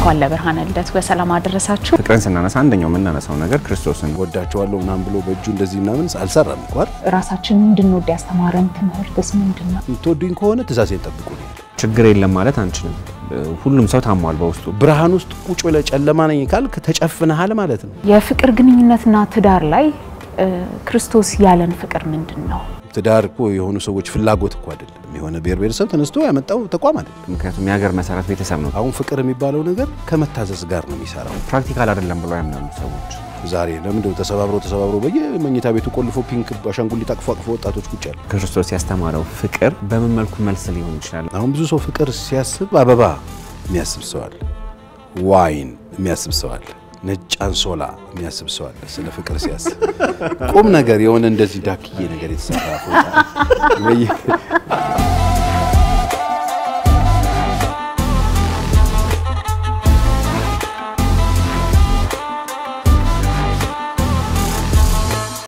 እንኳን ለብርሃነ ልደቱ በሰላም አደረሳችሁ። ፍቅርን ስናነሳ አንደኛው የምናነሳው ነገር ክርስቶስን ወዳቸዋለሁ ምናምን ብሎ በእጁ እንደዚህ ምናምን አልሰራም እኮ አይደል? ራሳችንን እንድንወድ ያስተማረን ትምህርትስ ምንድን ነው? የምትወዱኝ ከሆነ ትእዛዜን ጠብቁ ነው ያለው። ችግር የለም ማለት አንችልም። ሁሉም ሰው ታሟል በውስጡ። ብርሃን ውስጥ ቁጭ ብለህ ጨለማ ነኝ ካልክ ተጨፍነሃል ማለት ነው። የፍቅር ግንኙነትና ትዳር ላይ እ፣ ክርስቶስ ያለን ፍቅር ምንድን ነው? ትዳር እኮ የሆኑ ሰዎች ፍላጎት እኮ አይደለም። የሆነ ብሔር ብሔረሰብ ተነስቶ ያመጣው ተቋም አይደለም። ምክንያቱም የሀገር መሰረት ቤተሰብ ነው። አሁን ፍቅር የሚባለው ነገር ከመታዘዝ ጋር ነው የሚሰራው። ፕራክቲካል አይደለም ብሎ ያምናሉ ሰዎች። ዛሬ ለምንድነው ተሰባብሮ ተሰባብሮ በየመኝታ ቤቱ ቆልፎ ፒንክ አሻንጉሊት አቅፎ አቅፎ ወጣቶች ቁጭ ያሉ? ክርስቶስ ያስተማረው ፍቅር በምን መልኩ መልስ ሊሆን ይችላል? አሁን ብዙ ሰው ፍቅር ሲያስብ አበባ የሚያስብ ሰው አለ፣ ዋይን የሚያስብ ሰው አለ፣ ነጭ አንሶላ የሚያስብ ሰው አለ። ስለ ፍቅር ሲያስብ ቁም ነገር የሆነ እንደዚህ ዳክዬ ነገር የተሰራ ፎጣ ወይ